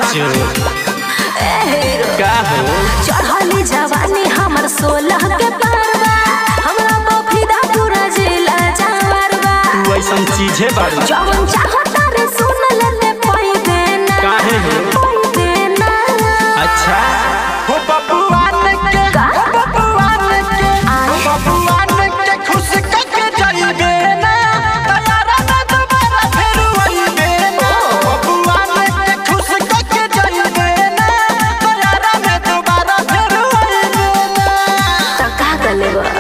साचो का हो चढ़ली जवानी हमर सोलह के पारवा हमरा बफिदा पूरा जिला जावरवा तू ऐसन चीजे बारू जवन चाहता रे सुन ले ले पैबे ना काहे हो? पैबे ना अच्छा हो बबुआन के का? हो बबुआन के आए? बबुआन के खुश करके जाइबे ना तैयारा ना दोबारा फिर आइबे ना बबुआन के खुश करके जाइबे ना तैयारा ना दोबारा फिर आइबे ना त का गले बा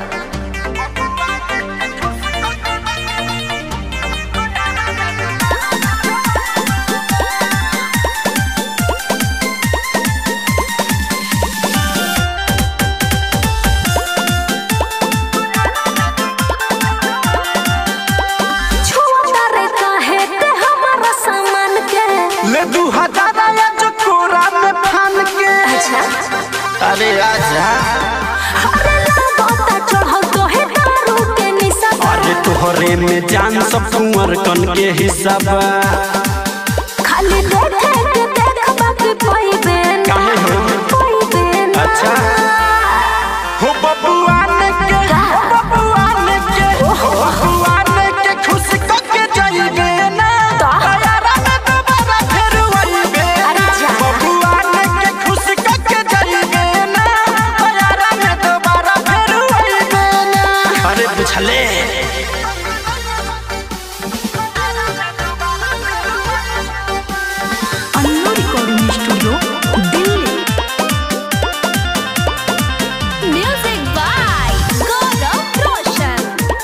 छुआ रे काहे ते हमारा सामान के ले दू हजार आया जो कोरा में फान के अच्छा अरे आजा अरे लागता चढ़ल तो है दारू के निशा अरे तोहरे में जान सब कुंवर कन के हिस्सा बा खाली देखे के देख बाकी पैबे ना काहे हो? पैबे ना अच्छा। हो बबुआन के का? हो बबुआन के हो बबुआन के खुश करके जाइबे ना का? तैयारा ना दोबारा फिर आइबे अरे ना जा। बबुआन के खुश करके जाइबे ना तैयारा ना दोबारा फिर आइबे ना अरे बुझले Annu recording studio Delhi music by Gaurav Roshan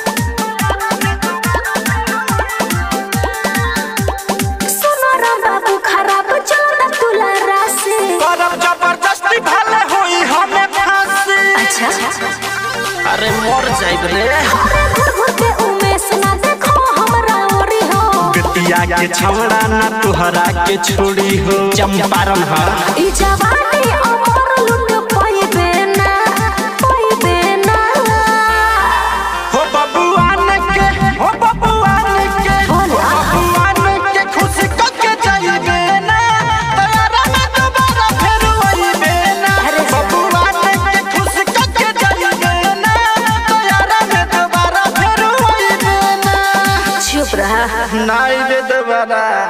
सुनो रे बाबू खराब चलता तुला राशि करब जबरदस्ती भले होई हमें फांसी अच्छा अरे मर जाइब रे अरे घुर के उमेश ना देखो हमरा ओरी हो बेटिया के छवड़ा ना तोहरा के छोड़ी हो चंपारण हा ई जवानी अमर लुट पैबे ना पैबे ना हो बबुआन के हो बबुआन के हो बोला। बबुआन के खुश करके जाइबे ना तैयारा ना दोबारा फिर आइबे ना अरे जा। बबुआन के खुश करके जाइबे ना तैयारा ना दोबारा फिर आइबे ना चुप रहा ना आइबे दोबारा